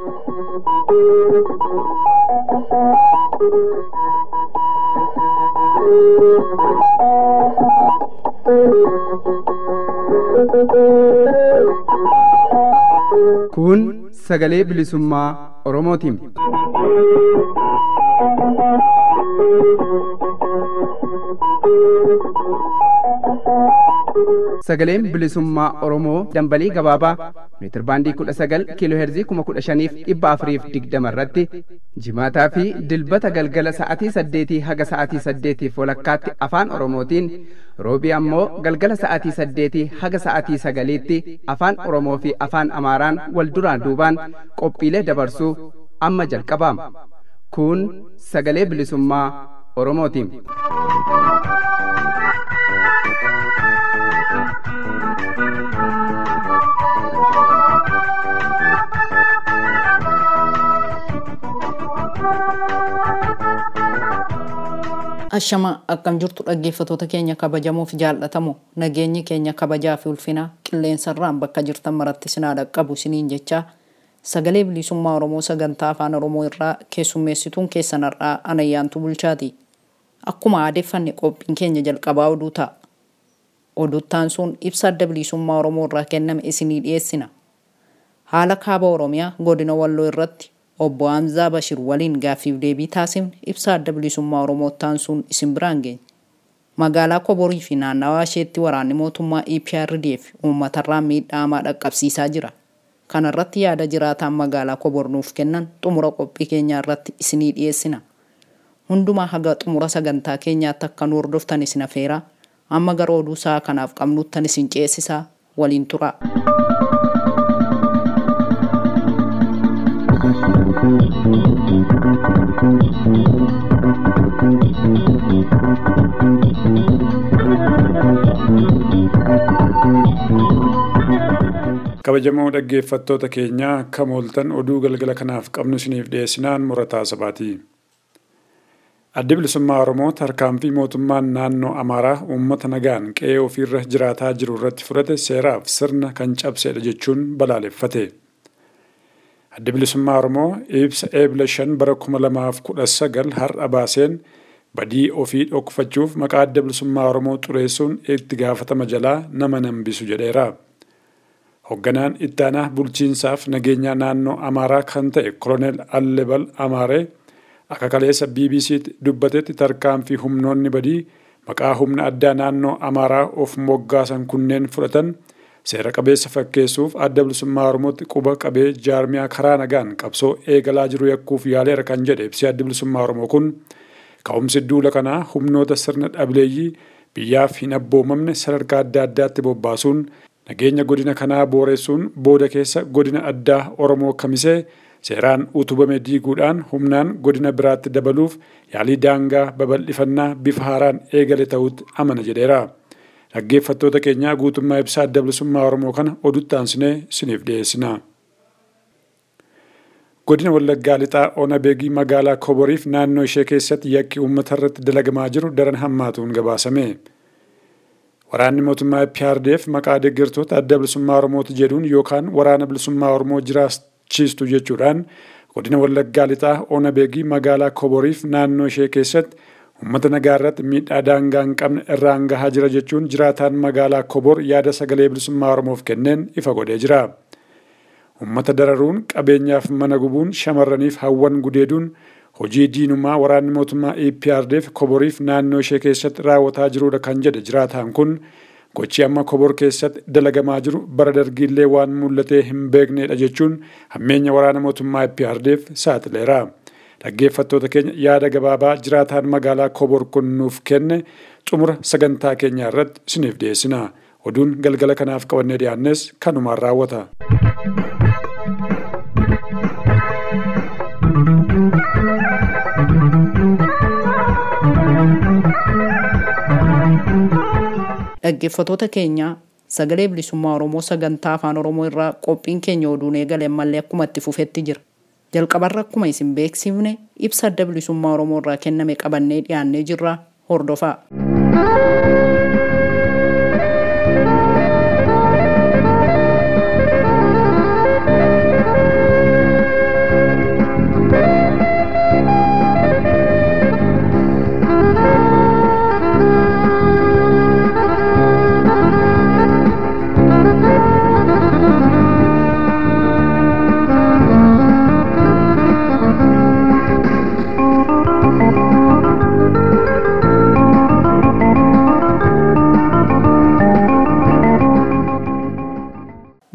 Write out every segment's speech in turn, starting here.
Kun sagalee bilisummaa Oromootiin. Sagaleen bilisummaa Oromoo dambalii gabaabaa meetirbaandii kudha sagal kiiloo heerzii kuma kudha shaniif dhibba afuriif digdama irratti jimaataa fi dilbata galgala sa'atii saddeetii haga sa'atii saddeetiif walakkaatti afaan Oromootiin roobii ammoo galgala sa'atii saddeetii haga sa'atii sagaliitti afaan Oromoo fi afaan Amaaraan wal duraan duubaan qophiilee dabarsuu amma jalqabaama. Kun sagalee bilisummaa Oromootiin. Ashama akkam jirtu dhaggeeffatoota keenya kabajamoo fi jaallatamoo nageenyi keenya kabajaa fi ulfinaa qilleensarraan bakka jirtan maratti sinaa dhaqqabu siniin jechaa sagalee bilisummaa Oromoo sagantaa afaan Oromoo irraa keessummeessituun keessan har'aa anayyaantu bulchaati. Akkuma aadeeffanne qophiin keenya jalqabaa oduu ta'a. Oduttaan sun ibsa adda bilisummaa Oromoo irraa kenname isinii dhiyeessina. Haala kaaba Oromiyaa godina Walloo irratti obbo Hamzaa Bashir waliin gaaffiif deebii taasifne ibsa adda bilisummaa Oromoo taansuun isin biraan geenya. Magaalaa Koborii fi naannawaa isheetti waraanni mootummaa EPRDF uummatarraan miidhaa hamaa dhaqqabsiisaa jira. Kana irratti yaada jiraataan magaalaa Kobor nuuf kennan xumura qophii keenyaa irratti isinii dhiyeessina. Hundumaa haga xumura sagantaa keenyaatti akka nu hordoftan isin afeeraa amma gara oduu sa'a kanaaf qabnuttan isin ceesisaa waliin turaa. kabajamoo dhaggeeffattoota keenyaa akka mooltan oduu galgala kanaaf qabnu isiniif dhiyeessinaan murataa sabaati. Addi bilisummaa Oromoo tarkaanfii mootummaan naannoo Amaaraa uummata nagaan qe'ee ofiirra jiraataa jiru irratti fudhate seeraaf sirna kan cabsedha jechuun balaaleffate. Addi bilisummaa Oromoo ibsa eebla shan bara kuma lamaaf kudha sagal har'a baaseen badii ofii dhokfachuuf maqaa adda bilisummaa Oromoo xureessuun itti gaafatama jalaa nama nambisu jedheera. Hoogganaan ittaanaa bulchiinsaaf nageenyaa naannoo Amaaraa kan ta'e Koloneel Allebal Amaaree akka kaleessa BBC'tti dubbatetti tarkaanfii humnoonni badii maqaa humna addaa naannoo Amaaraa of moggaasan kunneen fudhatan seera qabeessa fakkeessuuf adda bilisummaa Oromootti quba qabee jaarmiyaa karaa nagaan qabsoo eegalaa jiru yakkuuf yaaleera kan jedhe ibsi adda bilisummaa Oromoo kun ka'umsi duula kanaa humnoota sirna dhabileeyyii biyyaaf hin abboomamne sadarkaa adda addaatti bobbaasuun nageenya godina kanaa booressuun booda keessa godina addaa Oromoo kamisee seeraan utubame diiguudhaan humnaan godina biraatti dabaluuf yaalii daangaa babal'ifannaa bifa haaraan eegale ta'utti amana jedheera. Dhaggeeffattoota keenyaa guutummaa ibsaa adda bilisummaa Oromoo kana odutti aansinee isiniif dhiyeessina. Godina Wallaggaa Lixaa Ona Beegii magaalaa Koboriif naannoo ishee keessatti yakki uummata irratti dalagamaa jiru daran hammaatuun gabaasame. Waraanni mootummaa PRDF maqaa deeggartoota adda bilisummaa Oromooti jedhuun yookaan waraana bilisummaa Oromoo jiraachiistu jechuudhaan godina Wallaggaa Lixaa Ona Beegii magaalaa Koboriif naannoo ishee keessatti uummata nagaa irratti miidhaa daangaa hin qabne irraan gahaa jira jechuun jiraataan magaalaa Kobor yaada sagalee bilisummaa Oromoof kenneen ifa godhee jira. Uummata dararuun qabeenyaaf mana gubuun shamarraniif hawwan gudeeduun hojii diinummaa waraanni mootummaa EPRDF koboriif naannoo ishee keessatti raawwataa jirudha kan jedhe jiraataan kun gochi amma kobor keessatti dalagamaa jiru bara dargiillee waan mul'atee hin beeknedha jechuun hammeenya waraana mootummaa EPRDF saaxileera. Dhaggeeffattoota keenya yaada gabaabaa jiraataan magaalaa kobor kun nuuf kenne xumura sagantaa keenyaa irratti isiniif dhiyeessina. Oduun galgala kanaaf qabannee dhiyaannes kanumaan raawwata. Dhaggeeffattoota keenya sagalee bilisummaa Oromoo sagantaa afaan Oromoo irraa qophiin keenya oduun eegale ammallee akkuma itti fufetti jira. Jalqabarra akkuma isin beeksifne ibsa adda bilisummaa Oromoo irraa kenname qabannee dhiyaannee jirra hordofaa.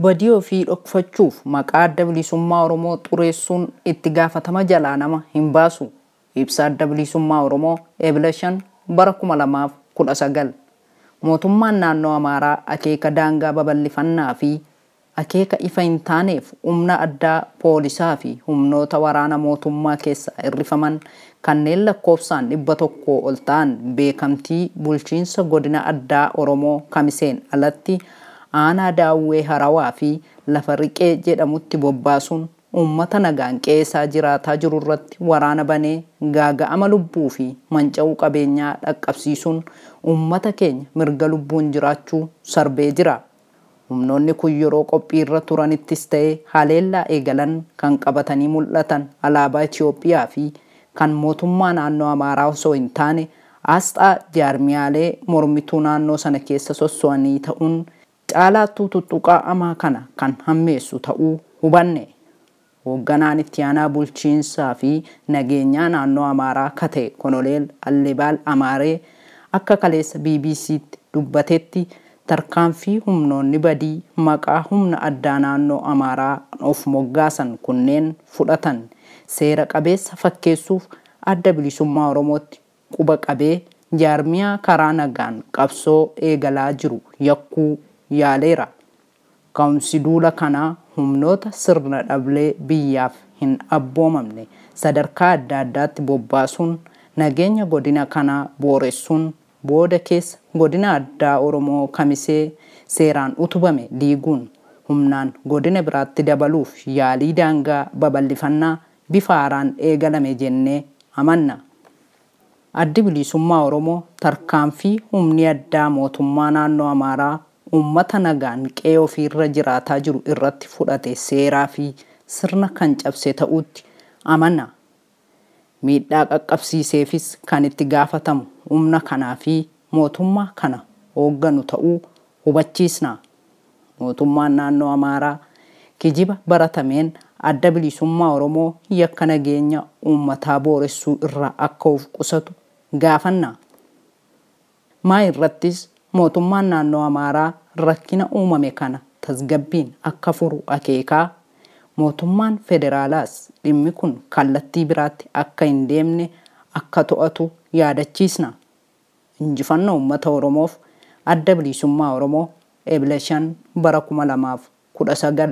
badii ofii dhokfachuuf maqaa adda bilisummaa oromoo xureessuun itti gaafatama jalaa nama hin baasu ibsa adda bilisummaa oromoo eebila shan bara kuma lamaaf kudha sagal mootummaan naannoo amaaraa akeeka daangaa babal'ifannaa fi akeeka ifa hin taaneef humna addaa poolisaa fi humnoota waraana mootummaa keessa hirrifaman kanneen lakkoofsaan dhibba tokko ol ta'an beekamtii bulchiinsa godina addaa oromoo kamiseen alatti aanaa daawwee harawaa fi lafa riqee jedhamutti bobbaasuun uummata nagaan qeessaa jiraataa jiru irratti waraana banee gaaga'ama lubbuu fi manca'uu qabeenyaa dhaqqabsiisuun uummata keenya mirga lubbuun jiraachuu sarbee jira. Humnoonni kun yeroo qophii irra turanittis ta'ee haleellaa eegalan kan qabatanii mul'atan alaabaa Itoophiyaa fi kan mootummaa naannoo Amaaraa osoo hin taane asxaa jaarmiyaalee mormituu naannoo sana keessa sosso'anii ta'uun caalaattuu tuttuqaa amaa kana kan hammeessu ta'uu hubanne. Hoogganaan itti aanaa bulchiinsaa fi nageenyaa naannoo Amaaraa kate Konoleel Allebaal Amaaree akka kaleessa BBC'tti dubbatetti tarkaanfii humnoonni badii maqaa humna addaa naannoo Amaaraa of moggaasan kunneen fudhatan seera qabeessa fakkeessuuf adda bilisummaa Oromootti quba qabee jaarmiyaa karaa nagaan qabsoo eegalaa jiru yakkuu yaaleera. Ka'umsi duula kanaa humnoota sirna dhablee biyyaaf hin abboomamne sadarkaa adda addaatti bobbaasuun nageenya godina kanaa booressuun booda keessa godina addaa Oromoo kamisee seeraan utubame diiguun humnaan godina biraatti dabaluuf yaalii daangaa babal'ifannaa bifa haaraan eegalame jennee amanna. Addi bilisummaa Oromoo tarkaanfii humni addaa mootummaa naannoo Amaaraa uummata nagaan qe'ee ofiirra jiraataa jiru irratti fudhate seeraa fi sirna kan cabse ta'utti amanna. Miidhaa qaqqabsiiseefis kan itti gaafatamu humna kanaa fi mootummaa kana hoogganu ta'uu hubachiisna. Mootummaan naannoo Amaaraa kijiba baratameen adda bilisummaa Oromoo yakka nageenya uummataa booressuu irraa akka of qusatu gaafanna. Maa irrattis mootummaan naannoo Amaaraa rakkina uumame kana tasgabbiin akka furu akeekaa mootummaan federaalaas dhimmi kun kallattii biraatti akka hin deemne akka to'atu yaadachiisna. Injifannoo uummata Oromoof adda bilisummaa Oromoo eebila shan bara kuma lamaaf kudha sagal.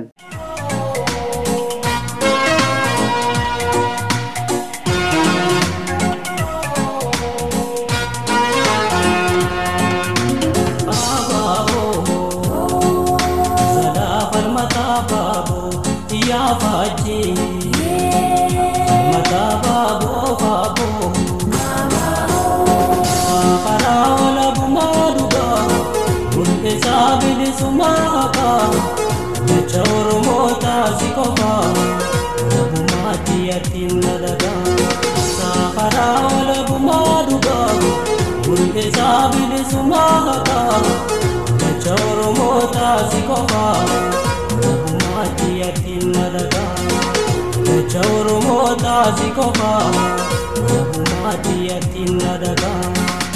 Taasi kofa, Nabumaati ati nadagaa.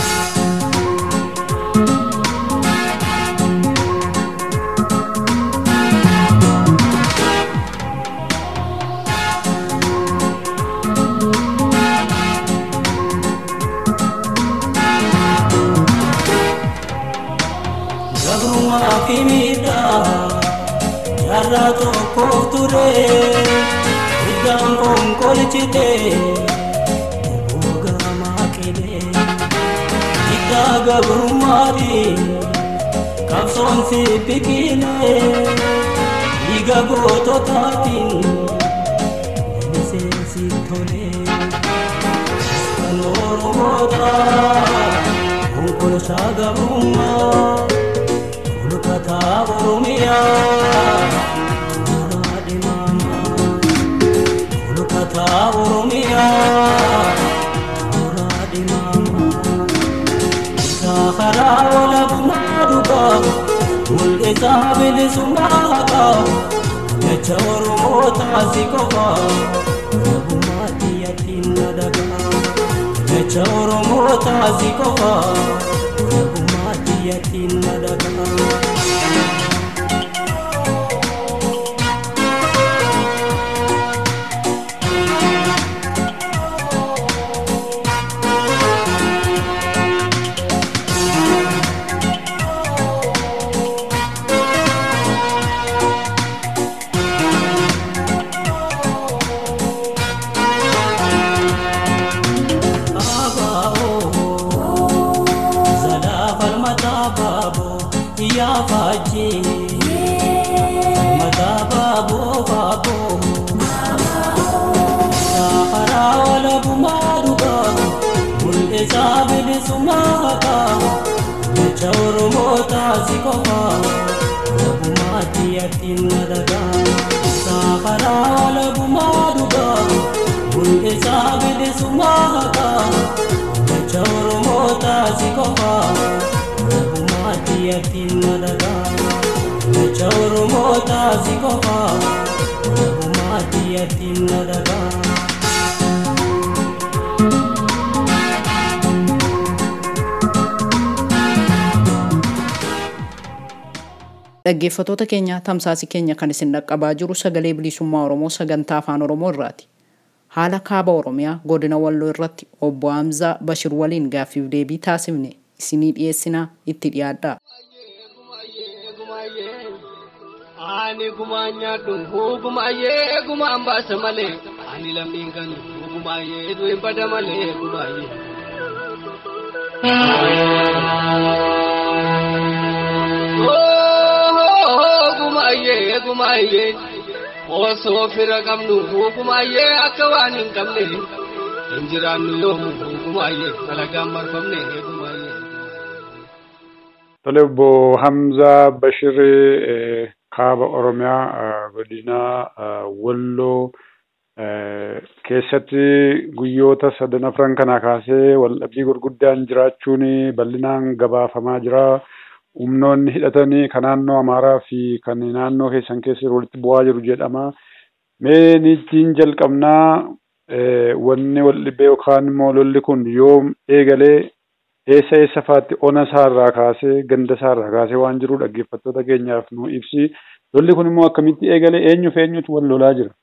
Gabrumaa fi miidhaa jaarraa tokkoof ture iddaan konkolchite gurguramaa qile iddaa gabrummaati qabsoon si biqile dhiiga goototaatiin miseensi tole kan oromoota konkolchaa gabrummaa Kataa Oromiyaa Muraadi Mama Kataa Oromiyaa Muraadi Mama Saafaraa walabummaa dhugaa mul'isaa bilisummaa haqaa jecha Oromoo taasii qofaa walabummaa xiyyatiin na dhagaa jecha Oromoo taasii qofaa walabummaa xiyyatiin na dhagaa. mul'isaa bilisummaa qaba jecha oromoo taasi qofa lagumaatti yattiin nadagaa saafaraa lagumaa dhugaa mul'isaa bilisummaa qaba jecha oromoo taasi qofa lagumaatti yattiin nadagaa jecha oromoo taasi qofa lagumaatti yattiin nadagaa. Dhaggeeffattoota keenya tamsaasi keenya kan isin dhaqqabaa jiru sagalee bilisummaa Oromoo sagantaa afaan Oromoo irraati. Haala kaaba Oromiyaa godina Walloo irratti obbo Hamzaa Bashir waliin gaaffiif deebii taasifne isinii dhiyeessinaa itti dhiyaadhaa. Ani gumaan nyaadhu gumaayyee gumaan baasa malee ani lammiin kan gumaayyee du'e bada malee gumaayyee. Gumaayyee gumaayyee osoo fira qabnu gumaayyee akka waan hin qabne hin jiraannu yoomu gumaayyee dalagaan marfamne gumaayyee. Tole obbo Hamzaa Bashir kaaba Oromiyaa godina Walloo keessatti guyyoota sadan afran kana kaasee waldhabbii gurguddaan jiraachuun bal'inaan gabaafamaa jira. Humnoonni hidhatanii kan naannoo Amaaraa fi kan naannoo keessan keessa walitti bu'aa jiru jedhama. Mee niitiin jalqabnaa wanni waldhibee yookaan immoo lolli kun yoom eegalee eessa eessa faatti ona isaarraa kaasee ganda isaarraa kaasee waan jiru dhaggeeffattoota keenyaaf nu ibsi. Lolli kun immoo akkamitti eegalee eenyuuf eenyutu wal lolaa jira?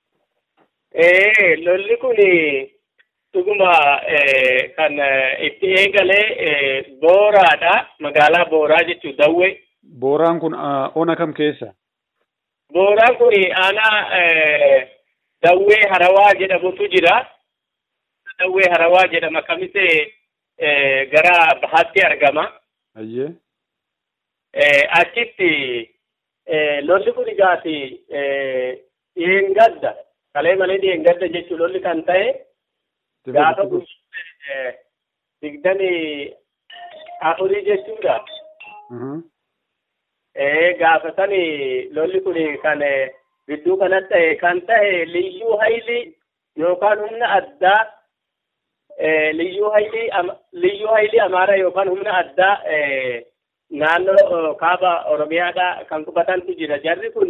Ee lolli kun dhuguma kan itti eegalee booraadha. Magaalaa booraa jechuun dawwee. Booraan kun ona kam keessa? Booraan kun aanaa dawwee harawaa jedhamutu jira. Dawwee harawaa jedhama kamise gara bahaatti argama. Ayyee. Achitti lolli kun egaati dheengadda kalee malee dheengadda jechuun lolli kan ta'e gaafa guyyaa digdamii afurii jechuudha. Gaafa sani lolli kun kan gidduu kanatti ta'e kan ta'e liyyuu hayli yookaan humna addaa liyyuu hayli liyyuu hayli amaaraa yookaan humna addaa naannoo kaaba oromiyaadha kan qubatantu jira jarri kun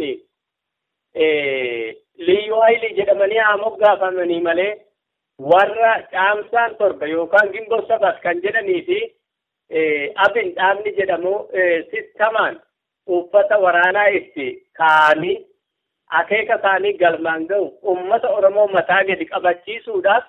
liyyuu hayli jedhamanii haa moggaafamanii malee warra caamsaan torba yookaan gimboo sabat kan jedhanii fi abin dhaabni jedhamu sistamaan uffata waraanaa itti kaa'anii akeeka isaanii galmaan ga'u ummata oromoo mataa gadi qabachiisuudhaaf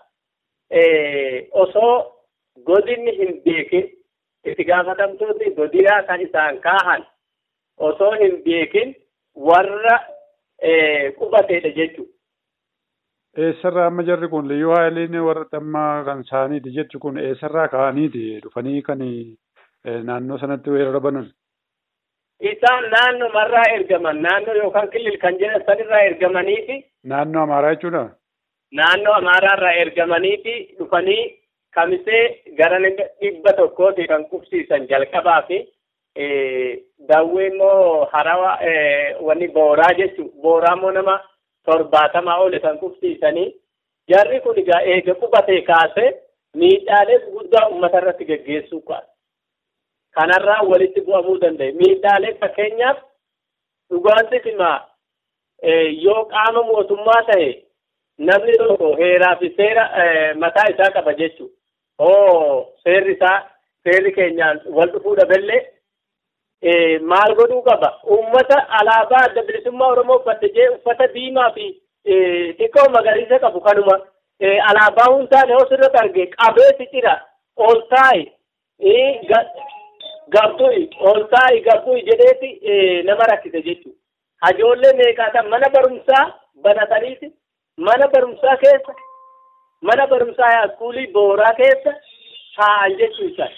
osoo godinni hin beekin itti gaafatamtoonni godinaa kan isaan kaahan osoo hin beekin warra qubateedha jechuudha. Eessarraa amma jarri kun liyyuu haaliin warra xammaa kan isaaniiti jechu kun eessarraa ka'aniiti dhufanii kan naannoo sanatti weerara banan. Isaan naannoo marraa ergaman naannoo yookaan kilil kan jedhan sanirraa ergamanii fi. Naannoo Amaaraa jechuudha. Naannoo Amaaraarraa ergamanii fi dhufanii kamisee gara dhibba tokkooti kan qubsiisan jalqabaa fi daawwee immoo harawa wanni booraa jechuun booraa immoo nama torbaatamaa ole kan qubsiisanii jarri kun egaa eega qubatee kaasee miidhaalee guddaa uummata irratti geggeessuu qabu. Kanarraa walitti bu'amuu danda'e. Miidhaalee fakkeenyaaf dhugaatii cimaa yoo qaama mootummaa ta'e namni tokko heeraa fi seera mataa isaa qaba jechuudha. Oo seerri isaa seerri keenyaan wal dhufuu dhaballee maal godhuu qaba? Uummata alaabaa adda bilisummaa Oromoo uffatte jee uffata diimaa fi xiqqoo magariisa qabu kanuma alaabaa hundaan yoo sirriitti arge qabeessi cira ol taa'i gabbu'i ol taa'i gabbu'i jedheeti nama rakkise jechuudha. Hajoollee meeqaatan mana barumsaa banataniiti mana barumsaa keessa mana barumsaa yaaskuulii booraa keessa taa'an jechuudha.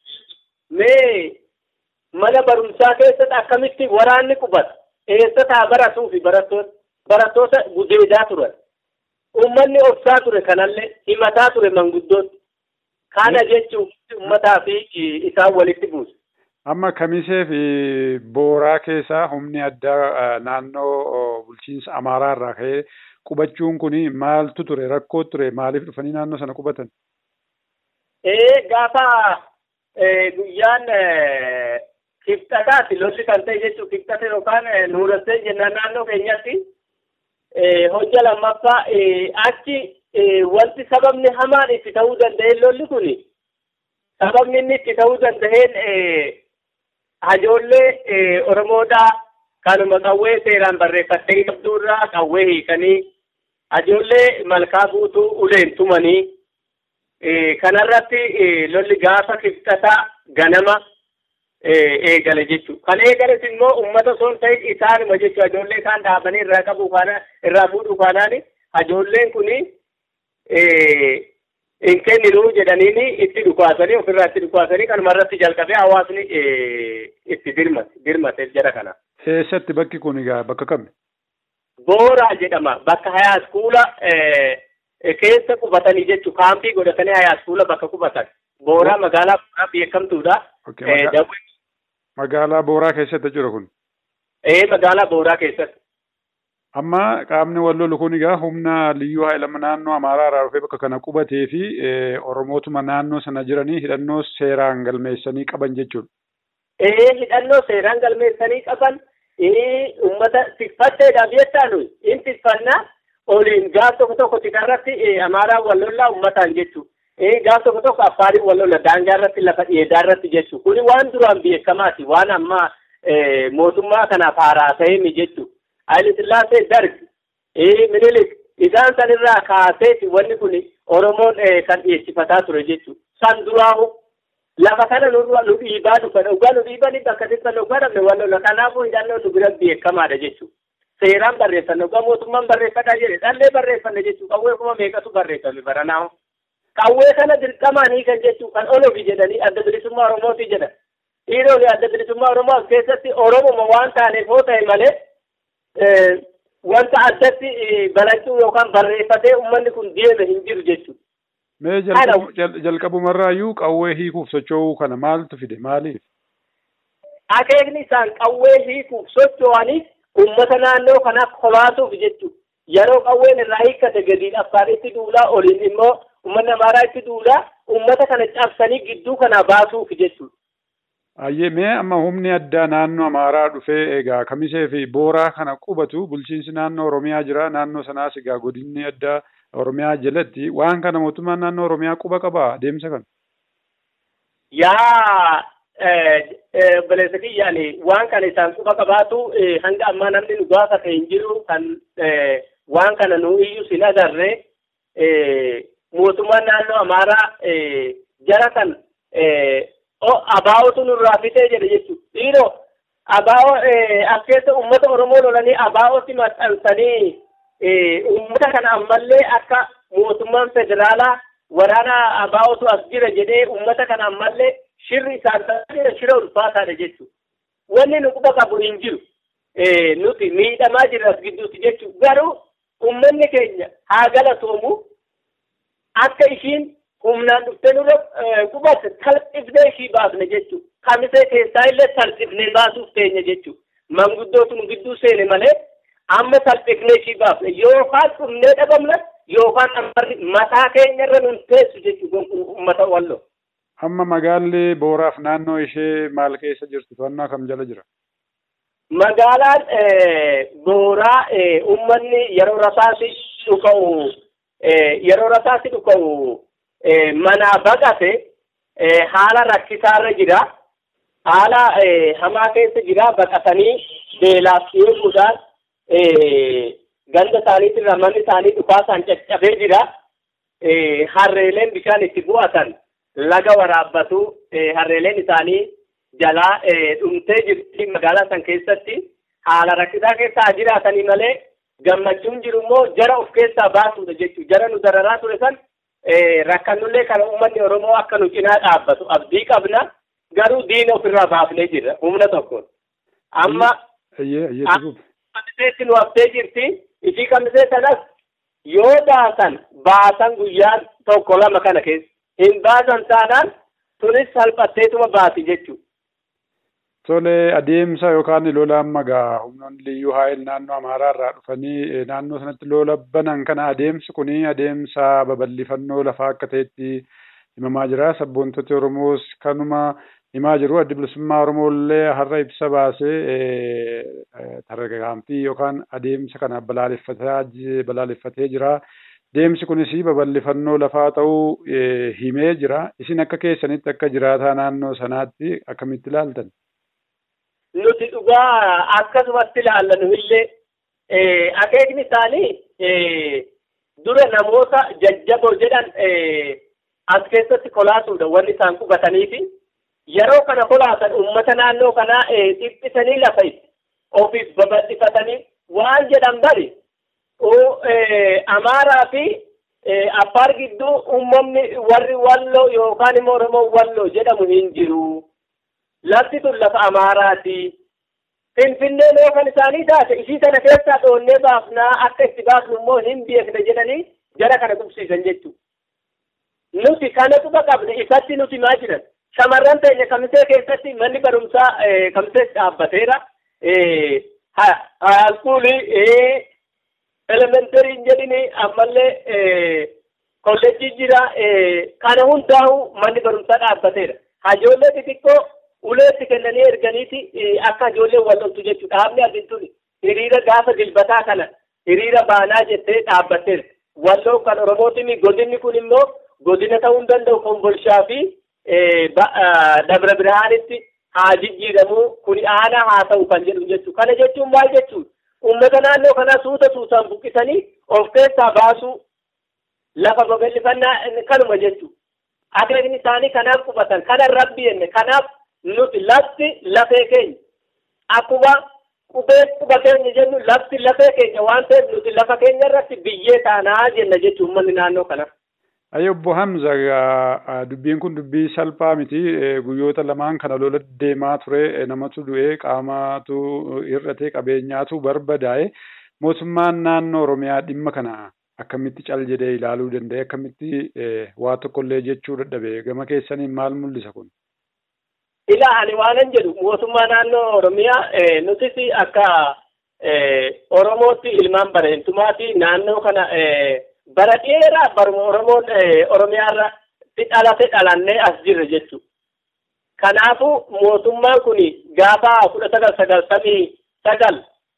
Mee mana barumsaa keessatti akkamitti waraanni qubata eessa taa baratuu fi barattoota barattoota gudeedaa turan. Uummanni obsaa ture kanallee himataa ture manguddooti. Kana jechuun uummataa fi isaan walitti buusu. Amma kamisee fi booraa keessaa humni addaa naannoo bulchiinsa Amaaraa irraa ka'ee qubachuun kun maaltu ture rakkoo ture maaliif dhufanii naannoo sana qubatan? Ee gaafa guyyaan kibxataati lolli kan ta'e jechuun kibxata yookaan nuurassee jennaan naannoo keenyatti hojja lammaffaa achi wanti sababni hamaan itti ta'uu danda'e lolli kun sababni inni itti ta'uu danda'een hajoollee Oromoodhaa kanuma qawwee seeraan barreeffattee qabduurraa qawwee hiikanii hajoollee malkaa guutuu uleen tumanii kanarratti lolli gaafa kibxataa ganama eegale jechuudha. Kan eegales immoo uummata osoo hin ta'in isaanuma jechuudha. Hajoollee isaan dhaabanii irraa qabu kaana irraa fuudhu kaanaan hajoolleen kuni hin kenninu jedhaniini itti dhukaasanii ofirraa itti dhukaasanii kanuma irratti jalqabee hawaasni itti dirmate dirmate jara kana. Eessatti bakki kun egaa bakka kami? Booraa jedhama. Bakka hayaaskuula keessa qubatanii jechuudha. Kaampii godhatanii hayaaskuula bakka qubatan. Booraa magaalaa Booraa beekamtuudha. Magaalaa Booraa keessatti jira kun? Ee magaalaa Booraa keessatti. Amma qaamni wal lolu kun egaa humna liyyuu hailama naannoo Amaaraa irraa dhufee bakka kana qubatee fi Oromootuma naannoo sana jiranii hidhannoo seeraan galmeessanii qaban jechuudha. Ee hidhannoo seeraan galmeessanii qaban uummata tikfatteedhaaf jettaa nuyi in tikfannaa oliin gaaf tokko tokko tikarratti Amaaraan wal lollaa uummataan jechuudha. gaaf tokko tokko affaariin wal lola daangaa irratti lafa dheedaa irratti jechuudha. Kuni waan duraan beekamaati waan amma mootummaa kanaaf haaraa ta'eemi jechuudha. Haayile Sillaasee dargi minilik isaan sanirraa kaaseeti wanni kun Oromoon kan dhiyeessifataa ture jechuudha. San duraahu lafa kana nu dhiibaa dhufan dhugaa nu dhiibanii bakka xiqqaan dhugaa dhabne wal lola kanaafuu hidhannoo nu bira beekamaadha jechuudha. Seeraan barreeffanne dhugaa mootummaan barreeffadhaa jedhe dhallee barreeffanne jechuudha. Qawwee kuma meeqatu barreeffame baranaahu. Qawwee kana dirqamaan hiikan jechuun kan olofi jedhanii adda bilisummaa Oromooti jedhan. Dhiironni adda bilisummaa Oromoo keessatti Oromoma waan taaneef yoo ta'e malee wanta addatti balachuu yookaan barreeffatee uummanni kun deeme hin jiru jechuudha. Mee jalqabumarraayyuu qawwee hiikuuf socho'uu kana maaltu fide maaliif? Akeekni isaan qawwee hiikuuf socho'anii uummata naannoo kanaaf kolaasuuf jechuudha. Yeroo qawween irraa hiikkate gadiin affaaritti duulaa oliin immoo uummanni amaaraa itti duulaa uummata kana cabsanii gidduu kana baasuuf jechuudha. Ayyee mee amma humni addaa naannoo amaaraa dhufee egaa kamisee fi booraa kana qubatu bulchiinsi naannoo oromiyaa jira naannoo sanaas egaa godinni addaa oromiyaa jalatti waan kana mootummaan naannoo oromiyaa quba qaba adeemsa kana. Yaa obboleessa kiyyaani waan kana isaan quba qabaatu hanga ammaa namni nu gaafate hin jiru kan waan kana nu iyyuu sin agarre mootummaan naannoo amaaraa jara kan abaa'otu nurraa fitee jedhe jechuudha. Dhiiroo abaa'oo as keessa uummata Oromoo lolanii abaa'ootti maxxansanii uummata kana ammallee akka mootummaan federaalaa waraana abaa'ootu as jira jedhee uummata kana ammallee shirri isaan taasisan shira ulfaataadha jechuudha. Wanni nu quba qabu hin jiru. Nuti miidhamaa jirra as gidduutti jechuudha. Garuu uummanni keenya haa galatoomu akka ishiin humnaan dhuftee nurra qubatte salphifnee ishii baafne jechuudha. Kamisee keessaa illee salphifnee baasuuf teenya jechuudha. Manguddootu nu gidduu seene malee amma salphifnee ishii baafne yookaan dhumnee dhabamna yookaan ammarri mataa keenya irra nun teessu jechuudha uummata walloo. Amma magaalli booraaf naannoo ishee maal keessa jirtu to'annaa kam jala jira? Magaalaan booraa uummanni yeroo rasaasi dhuka'u yeroo rasaasi dhuka'u manaa baqate haala rakkisaarra jira. Haala hamaa keessa jira baqatanii beelaaf eeguudhaan ganda isaaniitirra manni isaanii dhukaasaan caccabee jira. Harreeleen bishaan itti bu'atan laga waraabbatu harreeleen isaanii jalaa dhumtee jirti magaalaa san keessatti haala rakkisaa keessa jiraatanii malee gammachuun jiru immoo jara of keessaa baasuudha jechuudha. Jara nu dararaa ture san rakkannullee kana uummanni Oromoo akka nu cinaa dhaabbatu abdii qabna garuu diina ofirraa baafnee jirra humna tokkoon. Amma kamiseetti nu haftee jirti ishii kamisee sanas yoo baasan baasan guyyaan tokko lama kana keessa hin baasan taanaan tunis salphatteetuma baati jechuudha. Tole adeemsa yookaan lola amma gaa humnoonni liyyuu haayil naannoo Amaaraa irraa dhufanii naannoo sanatti lola banan kana adeemsi kuni adeemsa babal'ifannoo lafaa akka ta'etti himamaa jira. Sabboontoti Oromoos kanuma himaa jiru. Addi bilisummaa Oromoo illee har'a ibsa baasee tarkaanfii yookaan adeemsa kana balaaleffatee jira. Deemsi kunis babal'ifannoo lafaa ta'uu himee jira. Isin akka keessanitti akka jiraataa naannoo sanaatti akkamitti ilaaltan? Nuti dhugaa akkasumatti ilaallan illee akeekni isaanii dura namoota jajjaboo jedhan as keessatti kolaasuudha wanni isaan qubatanii fi yeroo kana kolaatan uummata naannoo kanaa dhiphisanii lafa ofiif babal'ifatanii waan jedhan bari amaaraa fi affaar gidduu uummanni warri walloo yookaan immoo oromoo walloo jedhamu hin jiru. Lafti tun lafa amaaraati. Finfinneen yoo kan isaanii taate ishii sana keessaa dhoonnee baafnaa akka itti baafnu immoo hin beekne jedhanii jara kana qubsiisan jechuudha. Nuti kana quba qabne ifatti nuti maa jiran. Shamarran teenya kamisee keessatti manni barumsaa kamisee dhaabbateera. Haaskuulii elementarii jedhini ammallee kolleejjii jira. Kana hundaa'u manni barumsaa dhaabbateera. Hajoollee xixiqqoo uleetti kennanii erganiiti akka ijoolleen wal loltu jechuudha. Dhaabni adduntuun hiriira gaafa dilbataa kana hiriira baanaa jettee dhaabbatteera. Walloo kan Oromootiin godinni kun immoo godina ta'uu hin danda'u kombolshaa fi dabra birhaanitti haa jijjiiramu kun aanaa haa ta'u kan jedhu jechuudha. Kana jechuun maal jechuudha? Uummata naannoo kanaa suuta suutaan buqqisanii of keessaa baasuu lafa babal'ifannaa kanuma jechuudha. Akeekni isaanii kanaaf qubatan kanan rabbi jenne kanaaf nuti lafti lafee keenya akkuma qubee quba keenya jennu lafti lafee keenya waan ta'eef nuti lafa keenya irratti biyyee taanaa jenna jechuun uummanni naannoo kana. Ayyo obbo Hamza dubbiin kun dubbii salphaa miti guyyoota lamaan kana lola deemaa ture namatu du'ee qaamatu hir'ate qabeenyaatu barbadaa'e mootummaan naannoo Oromiyaa dhimma kana akkamitti cal jedhee ilaaluu danda'e akkamitti waa tokkollee jechuu dadhabe gama keessaniin maal mul'isa kun? Ilaa ani waanan jedhu mootummaa naannoo Oromiyaa nutis akka Oromootti ilmaan bareentumaati naannoo kana bara dheeraa baruma Oromoon Oromiyaarra dhalate dhalannee as jirre jechuudha. Kanaafuu mootummaan kun gaafa kudha sagal sagaltamii sagal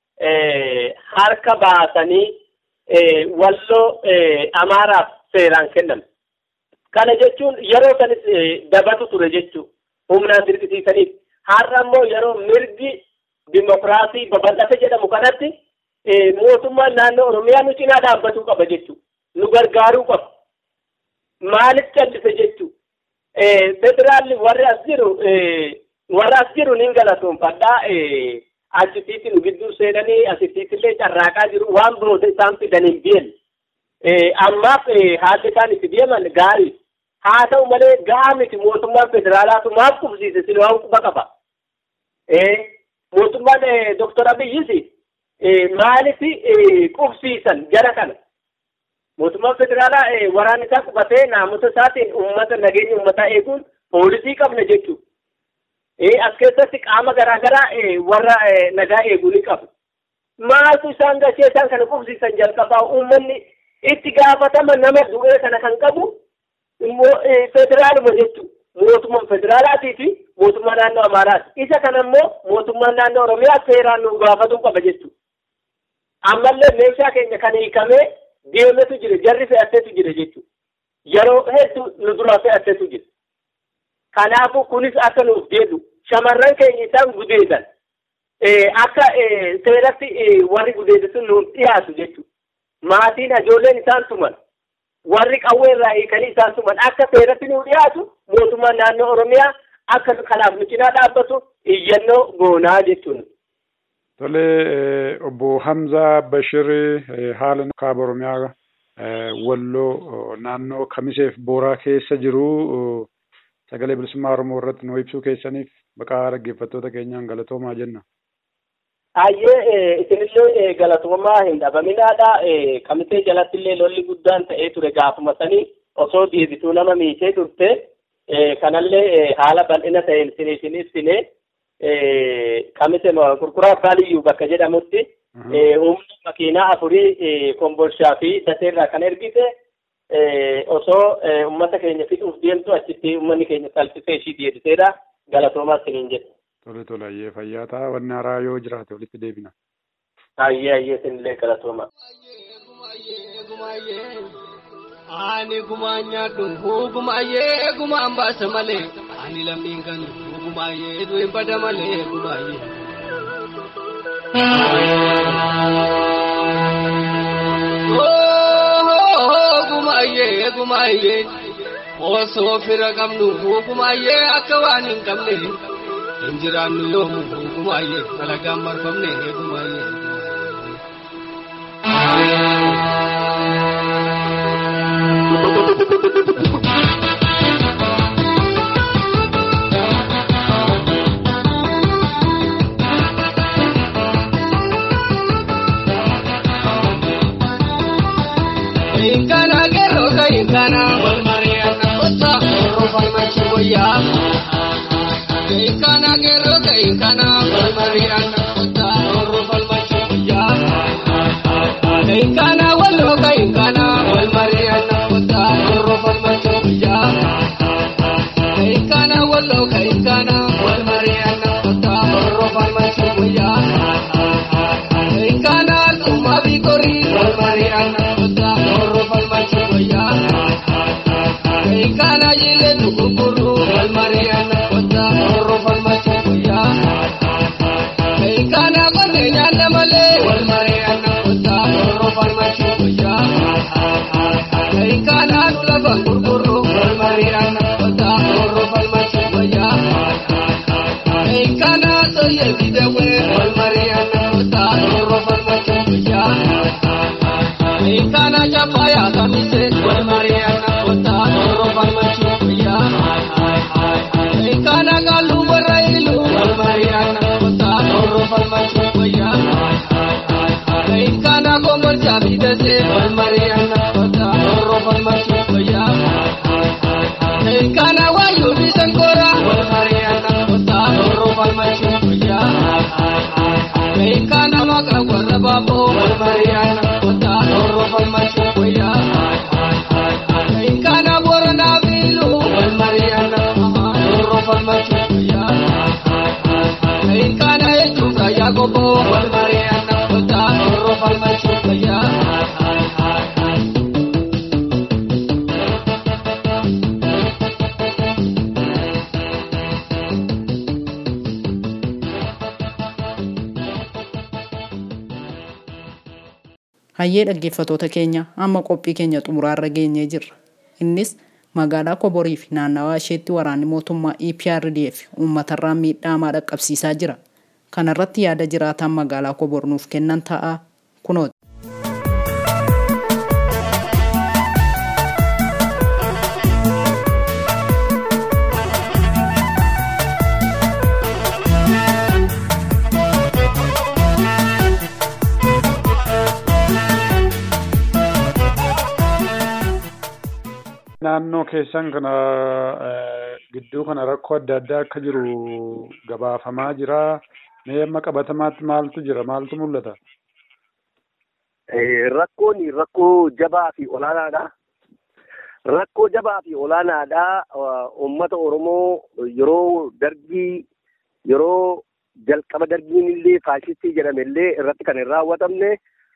harka baasanii walloo Amaaraaf seeraan kennan. Kana jechuun yeroo sanis dabatu ture jechuudha. humnaan dirqisiisaniif har'a immoo yeroo mirgi dimokiraasii babal'ate jedhamu kanatti mootummaan naannoo oromiyaa nu cinaa dhaabbatuu qaba jechuudha. Nu gargaaruu qaba. Maaliif callise jechuudha. Federaalli warri as jiru warri as jiru ni galatoonfadhaa. Achitiitti nu gidduu seenanii asittiittillee carraaqaa jiru waan booda isaan fidan hin bi'en. Ammaaf haalli isaan itti deeman gaarii. haa ta'u malee gahaa miti mootummaan federaalaatu maaf qubsiise sin waan quba qaba. Mootummaan Doktor Abiyyis maaliif qubsiisan jara kana? Mootummaan federaalaa waraan isaa qubatee naamusa isaatiin uummata nageenya uummataa eeguun poolisii qabna jechuudha. As keessatti qaama garaa garaa warra nagaa eeguu ni qabu. Maaltu isaan gashee isaan kana qubsiisan jalqabaa uummanni itti gaafatama nama du'ee kana kan qabu immoo federaaluma jechuudha. Mootummaan federaalaatii fi mootummaa naannoo Amaaraati. Isa kana immoo mootummaan naannoo Oromiyaa seeraan nu gaafatuu qaba jechuudha. Ammallee meeshaa keenya kan hiikamee deemetu jira, jarri fe'atteetu jira jechuudha. Yeroo hedduu nu duraa fe'atteetu jira. Kanaafuu kunis akka nuuf deebi'u shamarran keenya isaan gudeedan akka seeratti warri gudeedatu nuuf dhiyaatu jechuudha. Maatiin ijoolleen isaan tuman. warri qawwee irraa hiikanii isaan tuman akka seeratti nu dhiyaatu mootummaan naannoo Oromiyaa akka kanaaf nu cinaa dhaabbatu iyyannoo goonaa jechuudha. Tole obbo Hamzaa Bashir haala kaaba Oromiyaa walloo naannoo Kamiseef Booraa keessa jiru sagalee bilisummaa Oromoo irratti nu ibsuu keessaniif maqaa dhaggeeffattoota keenyaan galatoomaa jenna. Ayyee isinillee galatoomaa hin dhabaminaadha. Kamisee jalatti illee lolli guddaan ta'ee ture gaafuma sanii osoo deebituu nama miitee turte kanallee haala bal'ina ta'een isiniif ibsine qamise gurguraa baaliyyuu bakka jedhamutti humna makiinaa afurii kombolshaa fi daseerraa kan ergite osoo ummata keenya fixuuf deemtu achitti ummanni keenya salphisee ishii deebiseedha galatoomaa isiniin jedhe. Tole tole ayyee fayyaa ta'a wanni haaraa yoo jiraate walitti deebina. Ayyee ayyee isinillee galatooma. Ani gumaan nyaadhu gumaayee gumaan baasa malee ani lammiin kan gumaayee du'in bada malee gumaayee. Gumaayee gumaayee osoo fira qabnu gumaayee akka waan hin qabne hin jiraannu yoomu gumaayee alagaan marfamne gumaayee. Inkana gero ka inkana wal mariana osa oro farmachi boya. Inkana gero ka inkana wal mariana osa oro farmachi boya. Inkana wallo ka inkana wal mariana osa oro farmachi boya. Inkana wallo ka inkana wal mariana osa oro farmachi boya. Inkana tuma bikori wal mariana osa oro farmachi boya. Inkana jile tukukuru wal mariana osa oro farmachi boya. Inkana kone nyanda male wal mariana osa oro farmachi boya. Inkana nula bangurkuru wal mariana osa oro farmachi boya. Inkana soye bidawe wal mariana osa oro farmachi boya. Inkana chapaya kamise wal mariana osa oro farmachi boya. Inkana galu barailu wal mariana osa oro farmachi boya. Inkana komor chabidase wal mariana osa oro farmachi boya. Inkana wayu bisankora wal mariana osa oro farmachi boya. Inkana maka warra babo wal mariana osa oro farmachi boya. Inkana borona bilu wal mariana oro farmachi boya. Inkana echuka yagobo wal mariana osa oro farmachi boya. Hayyee dhaggeeffatoota keenya amma qophii keenya xumuraarra geenyee jirra. Innis magaalaa Koborii fi naannawaa isheetti waraanni mootummaa EPRDF uummatarraan miidhaa hamaa dhaqqabsiisaa jira. Kana irratti yaada jiraataan magaalaa Kobor nuuf kennan ta'a kunooti. Naannoo keessan kana gidduu kana rakkoo adda addaa akka jiru gabaafamaa jira. Mee amma qabatamaatti maaltu jira? Maaltu mul'ata? Rakkoon rakkoo jabaa fi olaanaadha. Rakkoo jabaa fi olaanaadha. Uummata Oromoo yeroo dargii yeroo jalqaba dargiin illee faashistii jedhame illee irratti kan hin raawwatamne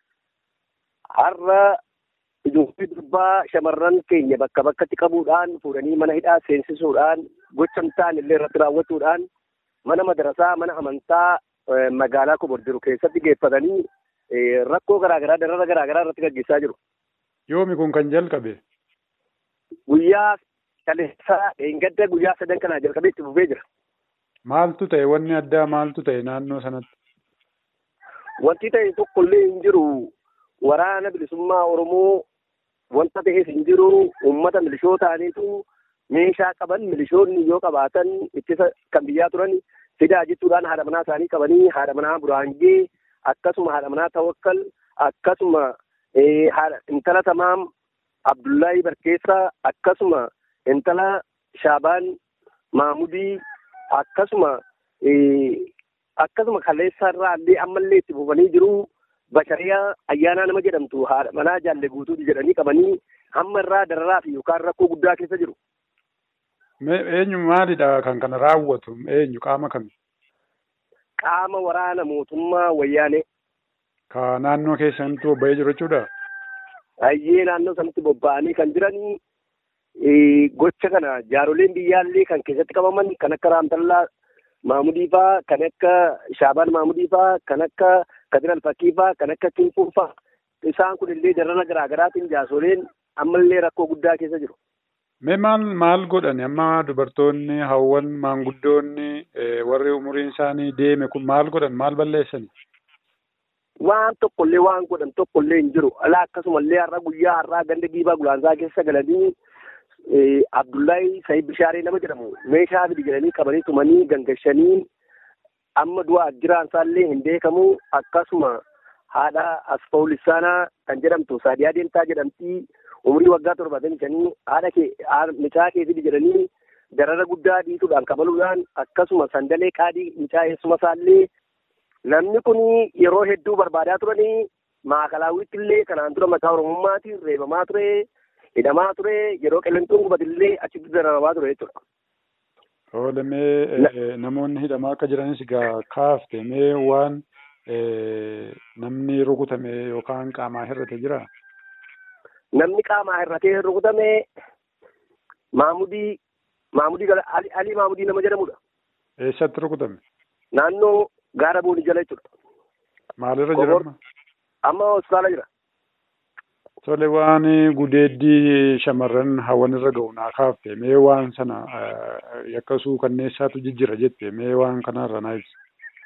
har'a ijoollee durbaa shamarran keenya bakka bakkatti qabuudhaan fuudhanii mana hidhaa seensisuudhaan gocha hin taane illee irratti raawwachuudhaan mana madarasaa mana amantaa magaalaa Kobor jiru keessatti geeffatanii rakkoo garaagaraa darara garaagaraa irratti gaggeessaa jiru. Yoomi kun kan jalqabe? Guyyaa kaleessaa dheengadda guyyaa sadan kanaa jalqabee itti fufee jira. Maaltu ta'e wanni addaa maaltu ta'e naannoo sanatti? Wanti ta'e tokkollee hin jiru waraana bilisummaa Oromoo wanta ta'eef hin jiru uummata milishoo ta'aniitu meeshaa qaban milishoonni yoo qabaatan ittisa kan biyyaa turan fidaa jechuudhaan haadha manaa isaanii qabanii haadha manaa buraangee akkasuma haadha manaa tawakkal akkasuma intala tamaam Abdullahi Barkeessaa akkasuma intala Shaabaan Maamudii akkasuma akkasuma kaleessa irraa illee ammallee itti fufanii jiru bashariyaa ayyaanaa nama jedhamtu haadha manaa jaalle guutuuti jedhanii qabanii hamma irraa dararaa fi yookaan rakkoo guddaa keessa jiru. Eenyu maalidha kan kana raawwatu eenyu qaama kami? Qaama waraana mootummaa wayyaanee. Ka naannoo keessanitti bobba'ee jiru jechuudha? Hayyee naannoo sanatti bobba'anii kan jiranii gocha kana jaaroleen biyyaallee kan keessatti qabaman kan akka Raamtallaa Maamudii faa kan akka Shaabaan Maamudii faa kan akka Kadir Alfakii faa kan akka Kinfuu faa isaan kun illee darara garaa garaatiin jaasoleen ammallee rakkoo guddaa keessa jiru. Mee maal maal godhan amma dubartoonni hawwan maanguddoonni warri umuriin isaanii deeme kun maal godhan maal balleessani? Waan tokkollee waan godhan tokkollee hin jiru. Alaa akkasumallee har'a guyyaa har'aa ganda giibaa gulaansaa keessa galanii Abdullahi Sayid Bishaaree nama jedhamu meeshaa fidi jedhanii qabanii tumanii gangashanii amma du'a jiraan isaallee hin beekamu akkasuma haadha Asfaw Lissaanaa kan jedhamtu Saadiyaa Deemtaa jedhamtii umurii waggaa torbaatamii shanii haadha kee micaa kee fidi jedhanii darara guddaa dhiituudhaan qabaluudhaan akkasuma sandalee qaadii micaa eessuma isaallee namni kun yeroo hedduu barbaadaa turanii maakalaawwitti illee kanaan dura mataa oromummaatiin reebamaa ture hidhamaa ture yeroo qilleensuun gubatillee achitti dararamaa ture jechuudha. Oole mee namoonni hidhamaa akka jiranis egaa kaafte mee waan namni rukutame yookaan qaamaa hir'ate jira? Namni qaamaa hir'atee rukutame Maamudii Maamudii Alii Maamudii nama jedhamudha. Eessatti rukutame? Naannoo gaara boonii jala jechuudha. Maalirra jira amma? Amma hospitaala jira. Tole waan gudeeddii shamarran hawwan irra ga'u naa kaafte mee waan sana yakkasuu kanneessaatu jijjira jette mee waan kanarra naa ibsa.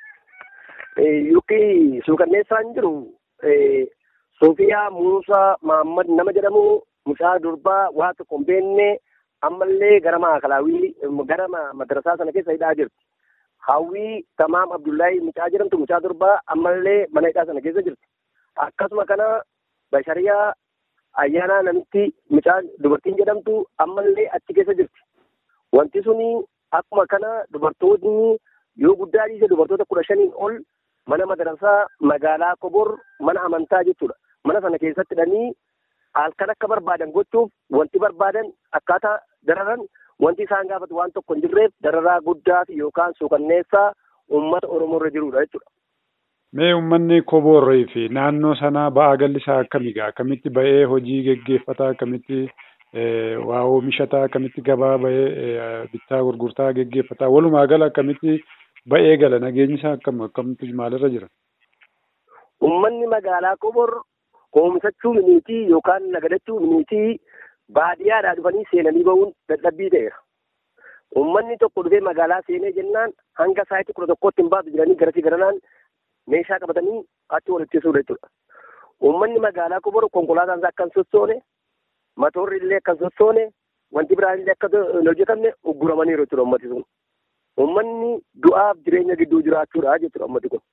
Yookiin suukanneessaan jiru Sofiyaa Muusaa Maammad nama jedhamu mucaa durbaa waa tokko hin beekne ammallee gara maakalaawii gara madarasaa sana keessa hidhaa jirti. Hawwii Tamaam Abdullahi mucaa jedhamtu mucaa durbaa ammallee mana hidhaa sana keessa jirti. Akkasuma kana bashariyaa ayyaanaa namitti mucaa dubartiin jedhamtu ammallee achi keessa jirti. Wanti suni akkuma kana dubartoonni yoo guddaa dhiise dubartoota kudha shaniin ol mana madarasaa magaalaa Kobor mana amantaa jechuudha. Mana sana keessatti hidhanii halkan akka barbaadan gochuuf wanti barbaadan akkaataa dararan wanti isaan gaafatu waan tokko hin jirreef dararaa guddaa fi yookaan suukanneessaa uummata Oromoo irra jirudha jechuudha. Mee uummanni koboorrii fi naannoo sanaa ba'aa galli isaa akkamigaa akkamitti ba'ee hojii geggeeffataa akkamitti waa oomishataa akkamitti gabaa ba'ee bittaa gurgurtaa geggeeffataa walumaa gala akkamitti ba'ee gala nageenyi isaa akkam akkamitti maalirra jira? Uummanni magaalaa Kobor oomishachuu miniitii yookaan nagadachuu miniitii baadiyyaadhaa dhufanii seenanii ba'uun dadhabbii ta'eera. Uummanni tokko dhufee magaalaa seenee jennaan hanga sa'aatii kudha tokkotti hin baatu jedhanii garasii garanaan meeshaa qabatanii achi walitti suudha jechuudha. Uummanni magaalaa Kobor konkolaataan isaa akka hin sossoone, matoorri illee akka hin sossoone, wanti biraan illee akka hin hojjetamne ugguramaniiru jechuudha uummati sun. Uummanni du'aaf jireenya gidduu jiraachuudha jechuudha uummati kun.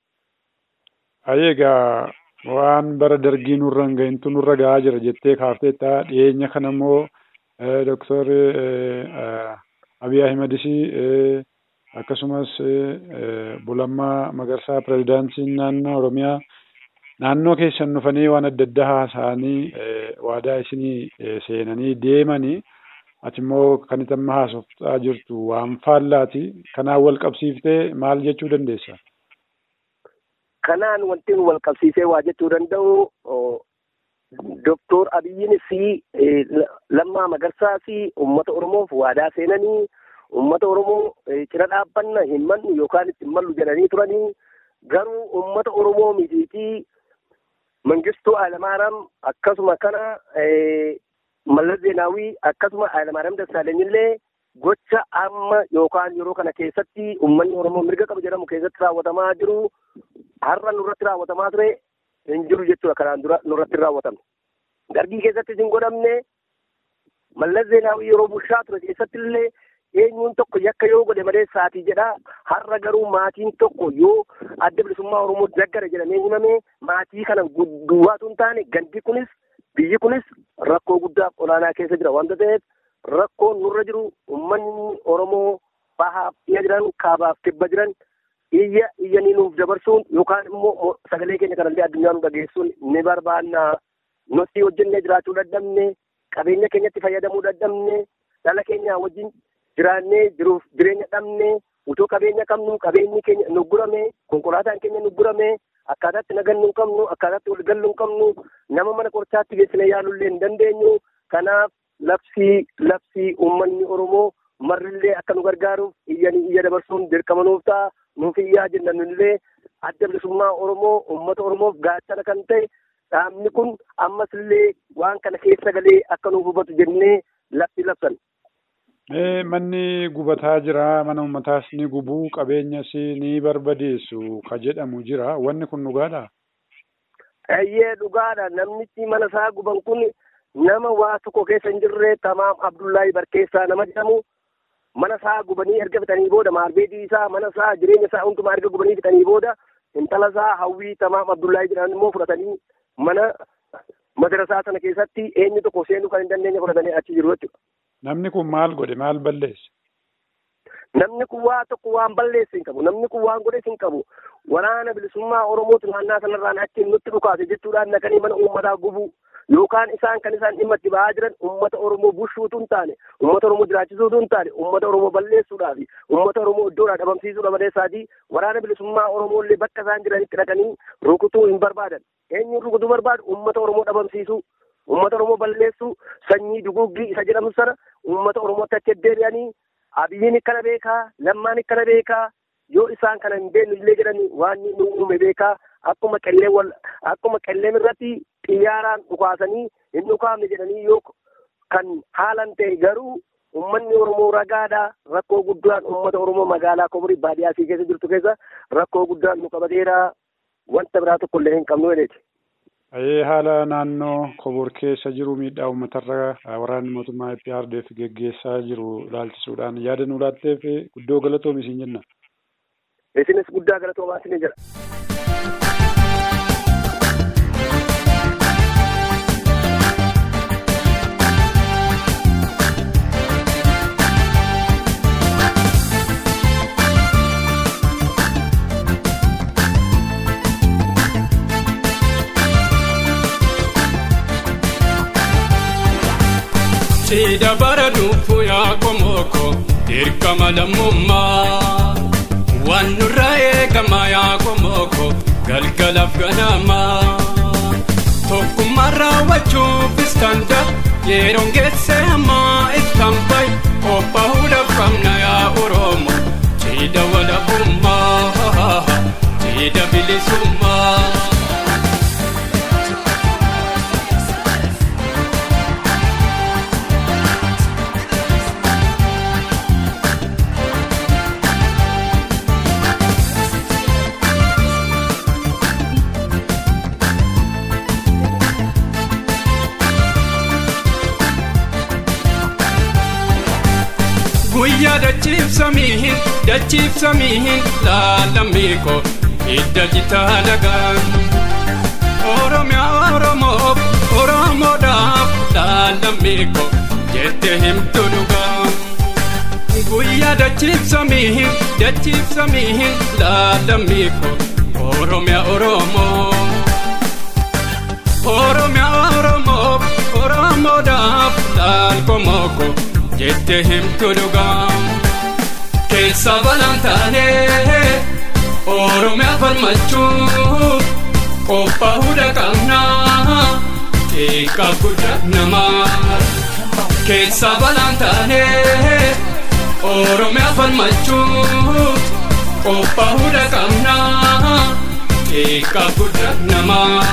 Egaa waan bara dargii nurra hin gahintu nurra gahaa jira jettee kaafteetta dhiyeenya kana immoo doktor Abiy Ahimedis akkasumas Bulammaa Magarsaa pirezidaantiin naannoo Oromiyaa naannoo keessan dhufanii waan adda addaa haasa'anii waadaa isinii seenanii deemanii ati immoo kan itti amma haasoftaa jirtu waan faallaati kanaan wal qabsiiftee maal jechuu dandeessa? Kanaan wanti wal qabsiisee waa jechuu danda'u Doktor Abiyyiin fi Lammaa Magarsaa fi uummata Oromoof waadaa seenanii uummata Oromoo cina dhaabbanna hin mannu yookaan itti hin mallu jedhanii turanii garuu uummata Oromoo mitiitii Mangistuu Hayilamaariyaam akkasuma kana Mallas Zeenaawii akkasuma Hayilamaariyaam Dassaalanyillee gocha amma yookaan yeroo kana keessatti uummanni Oromoo mirga qaba jedhamu keessatti raawwatamaa jiru har'a nurratti raawwatamaa ture hin jiru jechuudha kanaan dura nurratti hin raawwatamne. Dargii keessattis hin godhamne Mallas Zeenaawii yeroo bulchaa ture keessatti illee eenyuun tokko yakka yoo godhe malee saatii jedha har'a garuu maatiin tokko yoo adda bilisummaa Oromoo daggara jedhamee himame maatii kana duwwaatu hin taane gandi kunis biyyi kunis rakkoo guddaaf olaanaa keessa jira wanta ta'eef rakkoon nurra jiru uummanni Oromoo bahaaf dhiya jiran kaabaaf kibba jiran iyya iyyanii nuuf dabarsuun yookaan immoo sagalee keenya kanallee addunyaa nu dhageessuun ni barbaanna. Nuti hojjennee jiraachuu dadhabne qabeenya keenyatti fayyadamuu dadhabne dhala keenya wajjin jiraannee jiruuf jireenya dhabne utoo qabeenya qabnu qabeenyi keenya nu gurame konkolaataan keenya nu gurame akkaataatti nagannu hin qabnu akkaataatti wal gallu hin qabnu nama mana qorichaatti geessine yaalullee hin dandeenyu kanaaf labsii labsii uummanni Oromoo marrillee akka nu gargaaruuf iyyanii iyya dabarsuun dirqama nuuf ta'a nuuf iyyaa jenna nullee adda bilisummaa Oromoo uummata Oromoof gaachana kan ta'e dhaabni kun ammas illee waan kana keessa galee akka nuuf hubatu jennee labsii labsan. Manni gubataa jira mana uummataas ni gubuu qabeenyas ni barbadeessu ka jedhamu jira wanni kun dhugaadha. Eeyyee dhugaadha namnichi mana isaa guban kun nama waa tokko keessa hin jirre tamaam Abdullahi Barkeessaa nama jedhamu mana isaa gubanii erga fixanii booda maarbeedii isaa mana isaa jireenya isaa hundumaa erga gubanii fixanii booda intala isaa hawwii tamaam Abdullahi jedhan immoo fudhatanii mana madarasaa sana keessatti eenyu tokko seenuu kan hin dandeenye fudhatanii achi jiru jechuudha. Namni kun maal godhe maal balleesse? Namni kun waa tokko waan balleesse hin qabu. Namni kun waan godhes hin qabu. Waraana bilisummaa Oromootu naannaa sanarraan achiin nutti dhukaase jechuudhaan naqanii mana uummataa gubuu yookaan isaan kan isaan dhimma itti ba'aa jiran uummata Oromoo bushuutu hin taane, uummata Oromoo jiraachisuutu hin taane, uummata Oromoo balleessuudhaa fi uummata Oromoo iddoodhaa dhabamsiisuudha maleessaatii waraana bilisummaa Oromoo illee bakka isaan jiranitti dhaqanii rukutuu hin barbaadan. Eenyuun rukutuu barbaadu uummata Oromoo dhabamsiisuu. Uummata Oromoo balleessuu sanyii duguuggii isa jedhamu sana uummata Oromootti achi deebi'anii abiyyiin akkana beekaa lammaan akkana beekaa yoo isaan kana hin beeknu illee jedhanii waan nu uume beekaa akkuma qellee wal akkuma qelleem irratti xiyyaaraan dhukaasanii hin dhukaafne jedhanii yoo kan haalan ta'e garuu uummanni Oromoo ragaadha rakkoo guddaan uummata Oromoo magaalaa Koborii baadiyyaa fi keessa jirtu keessa rakkoo guddaan nu qabateera wanta biraa tokko illee hin qabnu jedheeti. Ayee haala naannoo Kobor keessa jiru miidhaa uummatarra waraanni mootummaa IPRDF geggeessaa jiru ilaalchisuudhaan yaada nu laatteef guddoo galatoomi isin jenna. Isinis guddaa galatoomaa isin jira. Sida bara dhufu yaa komoko dirqama lammummaa waan nurraa eegama yaa komoko galgalaaf ganama tokkummaa raawwachuuf istanda yeroon geesse ammaa istanbay qophaa'uudhaaf qabna yaa oromo sida walabummaa sida bilisummaa. guyyaa dachiifsamiihin dachiifsamiihin laalamiiko hidda jitaa lagaan oromiyaa oromoof oromoodhaaf laalamiiko jette himtu dhugaa guyyaa dachiifsamiihin dachiifsamiihin laalamiiko oromiyaa oromoo oromiyaa oromoof oromoodhaaf laalkomooko jette himtu dhugaa keessa balaan taanee oromiyaa falmachuuf qophaa'uudha qabnaa xiqqaa guddaa namaa keessa balaan taanee oromiyaa falmachuuf qophaa'uudha qabnaa xiqqaa guddaa namaa.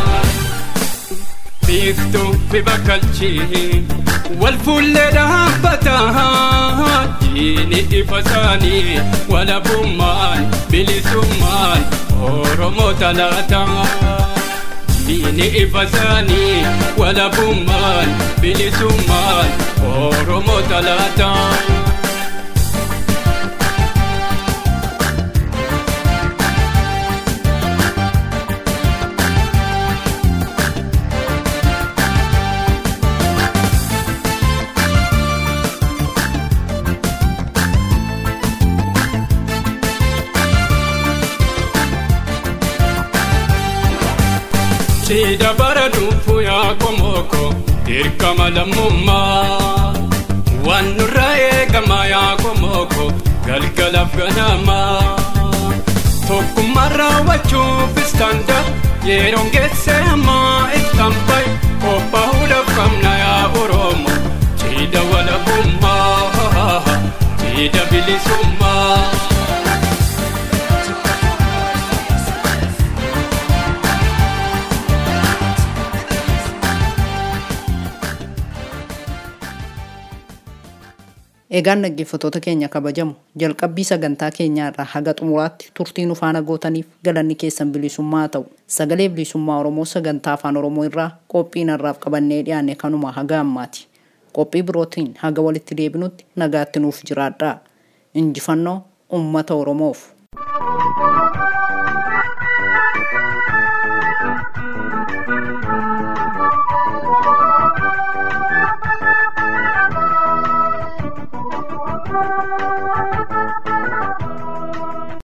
biiftuu fi bakkalchii wal fuullee dhaabbataa diini ifa isaanii walabummaan bilisummaan oromoo talaataa diini ifa isaanii walabummaan bilisummaan oromoo talaataa. siida bara dhufu yaa komoko dirqama lammummaa waan nurraa eegama yaa komoko galgalaaf ganamaa tokkummaa raawwachuufis tanda yeroon geessee ammaa ittaan bahe qophaa'uudhaaf qabna yaa oromo siida walabummaa siida bilisummaa. Egaan dhaggeeffattoota keenya kabajamu jalqabbii sagantaa keenyaa irraa haga xumuraatti turtii nu faana gootaniif galanni keessan bilisummaa ta'u sagalee bilisummaa Oromoo sagantaa afaan Oromoo irraa qophii narraaf qabannee dhiyaanne kanuma haga ammaati. Qophii birootiin haga walitti deebinutti nagaatti nuuf jiraadhaa. Injifannoo uummata Oromoof.